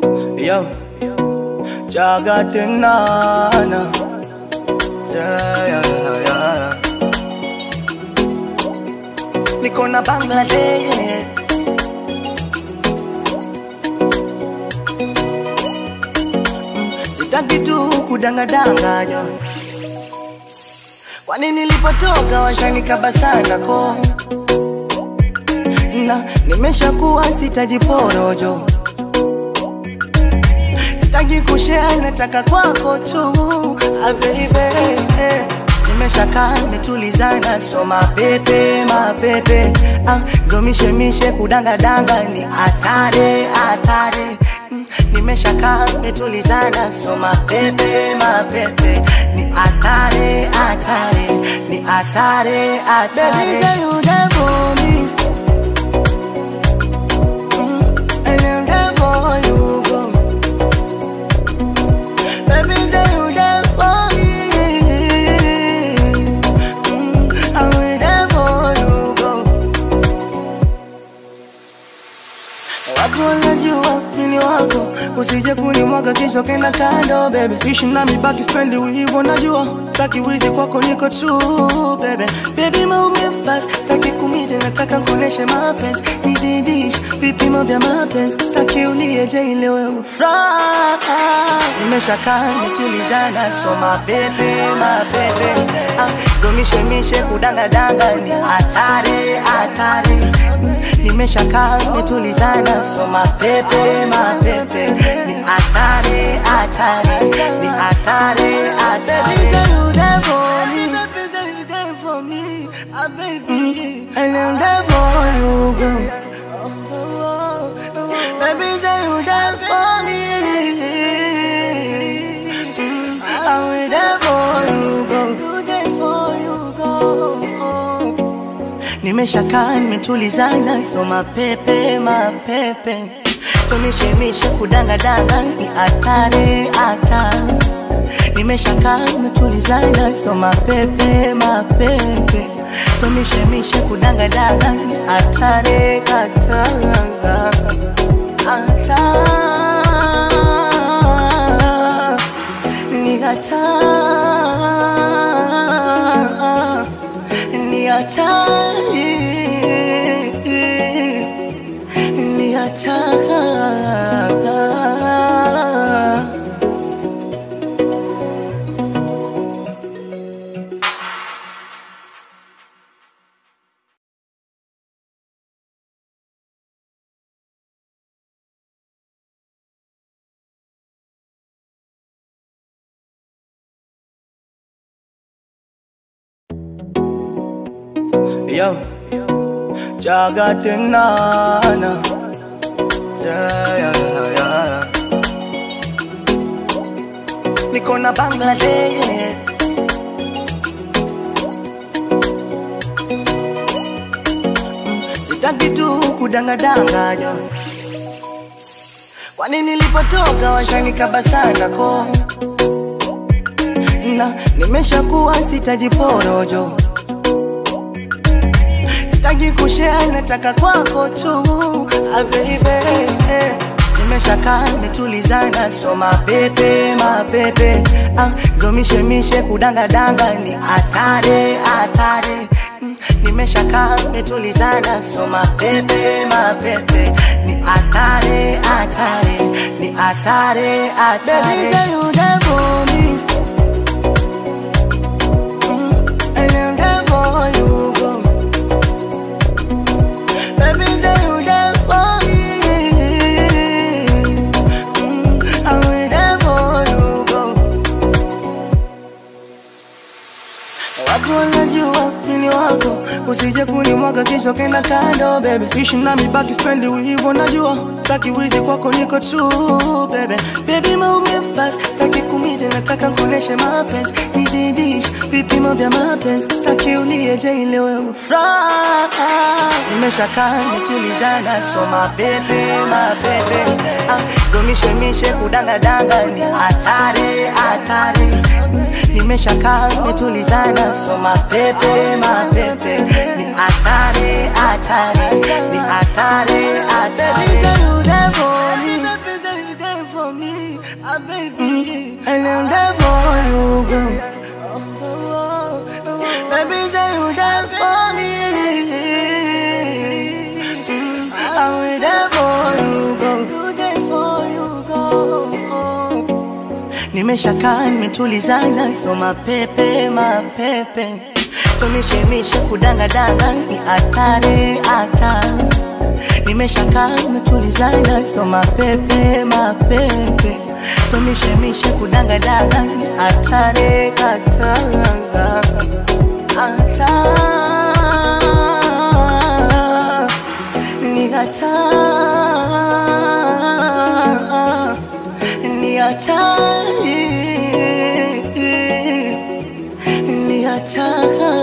Yo, Jagatinana. Yeah, yeah, yeah. Niko na Bangladesh. Sitaki tu kudangadanganya. Kwani nilipotoka washanikaba sana ko na nimeshakuwa sitajiporojo Sitaki kushare, nataka kwako tu ah, baby Nimeshakaa nitulizana, so mapepe mapepe ah, zomishemishe kudangadanga ni hatari hatari Mm, Nimeshakaa nitulizana, so mapepe mapepe ni hatari hatari ni hatari hatari Baby, say you there for me Mm, and I'm there for you, girl. Baby, say you there for me. Mm, I'm there for you, girl. Watu wanajua mimi wako, usije kunimwaga kisha kenda kando baby. Ishi nami baki spendi hivyo najua, taki wizi kwako niko true baby. Baby maumivu basi, taki kumize nataka kuoneshe mapenzi, nizidish vipimo vya mapenzi, taki ulie daily wewe furaha. Nimeshakaa nitulizana, so mapepe mapepe, ah, zomishemishe kudangadanga ni hatari hatari nimeshakaa metulizana, so mapepe mapepe ni hatari hatari ni hatari hatari. Mm, And I'm there for you, girl. Baby, say you there for me. Mm, I'm there for you, girl. You there for you, girl. Nimeshakaa nimetulizana, so mapepe mapepe, tumishemishe kudangadanga ni hatari hatari. Nimeshakaa nimetulizana, so mapepe mapepe, tumishemishe kudangadanga ni hatari hatari hatari ni hatari ni hatari ni hatari Yo, Jagatinana. Yeah, yeah, yeah. Niko na Bangladesh. Sitaki tu kudangadanganya. Kwani nilipotoka washanikaba sana ko na nimeshakuwa sitajiporojo Sitaki kushare, nataka kwako tu ah, baby Nimeshakaa nitulizana, so mapepe mapepe ah, zomishemishe kudangadanga ni hatari hatari Mm, Nimeshakaa nitulizana, so mapepe mapepe ni hatari hatari ni hatari hatari Baby, say you there for me Mm, and I'm there for you, girl. Baby, say you there for me. Mm, I'm there for you, girl. Watu wanajua mimi wako, usije kunimwaga kisha kenda kando baby. Ishi nami baki spendi hivyo najua, taki wizi kwako niko true baby. Baby maumivu basi, taki kumize nataka kuoneshe mapenzi, nizidish vipimo vya mapenzi, taki ulie daily wewe furaha. Nimeshakaa nitulizana, so mapepe mapepe, ah, zomishemishe kudangadanga ni hatari hatari nimeshakaa metulizana, so mapepe mapepe ni hatari hatari ni hatari hatari. nimeshakaa nimetulizana, so mapepe mapepe, tumishemishe kudangadanga ni hatari hatari nimeshakaa nimetulizana, so mapepe mapepe, tumishemishe kudangadanga ni hatari hatari hatari ni hatari ni hatari ni hatari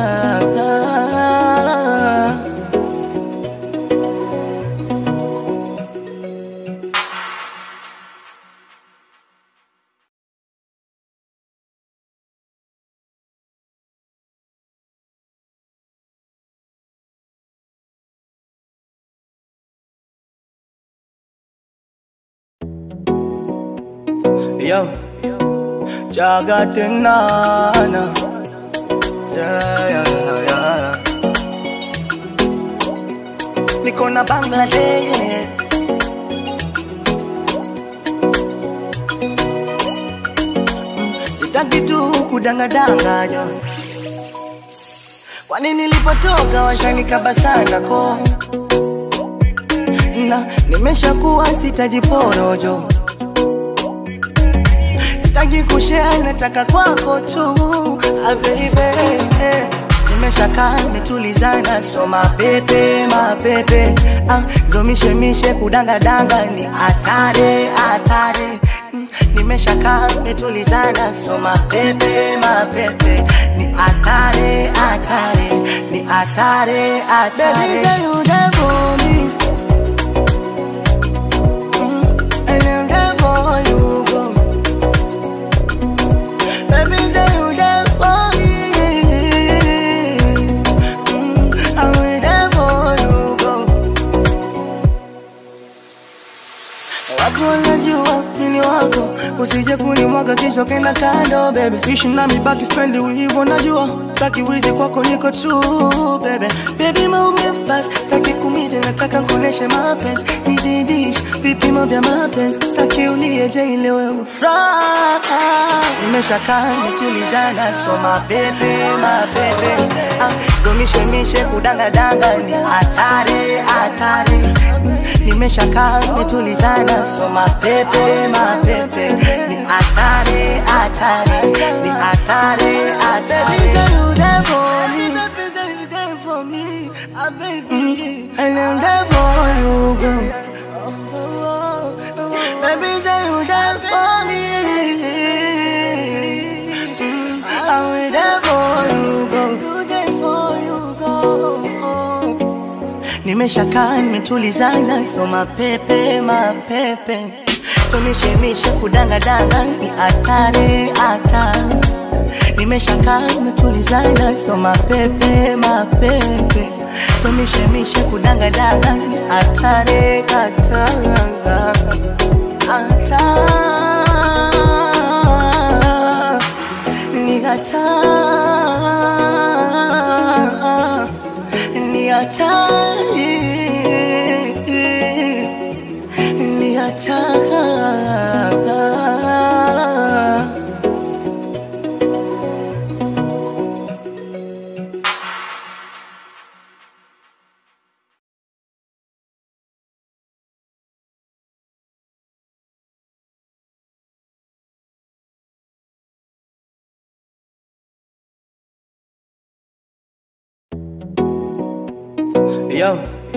Yo, Jagatinana. Yeah, yeah, yeah. Niko na Bangladesh. Sitaki tu kudangadanganya. Kwani nilipotoka washanikaba sana ko na nimeshakuwa sitajiporojo sitaki kushare, nataka kwako tu ah, baby nimeshakaa nimetulizana, so mapepe mapepe ah, zomishemishe kudangadanga ni hatari hatari Mm, nimeshakaa nimetulizana, so mapepe mapepe ni hatari hatari ni hatari hatari. Baby, say you there for me. Mm, and I'm there for you, girl. Baby, say you there for me. Mm, I'm there for you, girl. Watu wanajua mimi wako, usije kunimwaga kisha kenda kando baby. Ishi nami baki spendi hivyo najua, taki wizi kwako niko true baby. Baby maumivu basi, taki kumize nataka kuoneshe mapenzi, nizidish vipimo vya mapenzi, taki ulie daily wewe ufuraha. Nimeshakaa nimetulizana, so mapepe mapepe, ah, zomishemishe kudangadanga ni hatari hatari nimeshakaa nimetulizana, so mapepe mapepe ni hatari hatari ni hatari hatari. Baby, say you there for me. Baby, say you there for me. Ah, baby. And I'm there for you, girl. Baby, say you there for me. Mm, I'm there for you, girl. You there for you, girl. Nimeshakaa nimetulizana, so mapepe mapepe, tumishemishe kudangadanga ni hatari hatari. Nimeshakaa nimetulizana, so mapepe mapepe, tumishemishe kudangadanga ni hatari hatari hatari ni hatari ni hatari ni hatari Yo,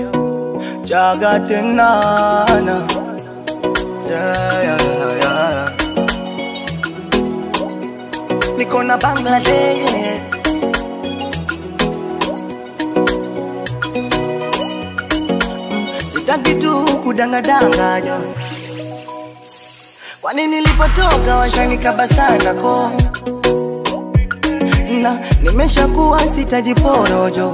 Jagatinana. Yeah, yeah, yeah. Niko na Bangladesh. Sitaki tu kudangadanganya. Kwani nilipotoka washanikaba sana ko na nimeshakuwa sitajiporojo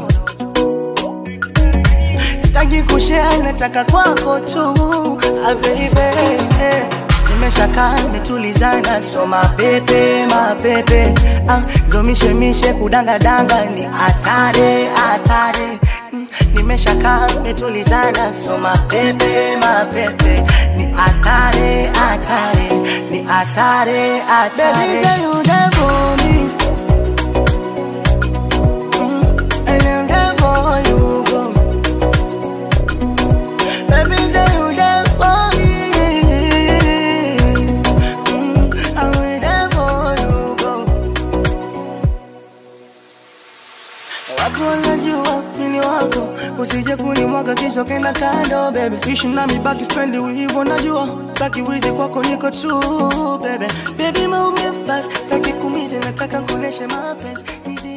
sitaki kushare, nataka kwako tu ah, baby nimeshakaa nimetulizana, so mapepe mapepe ah, zomishemishe kudangadanga ni hatari hatari Mm, nimeshakaa nimetulizana, so mapepe mapepe ni hatari, hatari, ni hatari, hatari. Baby, say you there for me. Mm, and I'm there for you, go. Baby, say you there for me. Mm, I'm there for you, go. Watu wanajua mimi wako, usije kunimwaga kisha kenda kando baby. Ishi nami baki spendi hivyo najua, taki wizi kwako niko true baby. Baby maumivu basi, taki kumize nataka kuoneshe mapenzi. Nizi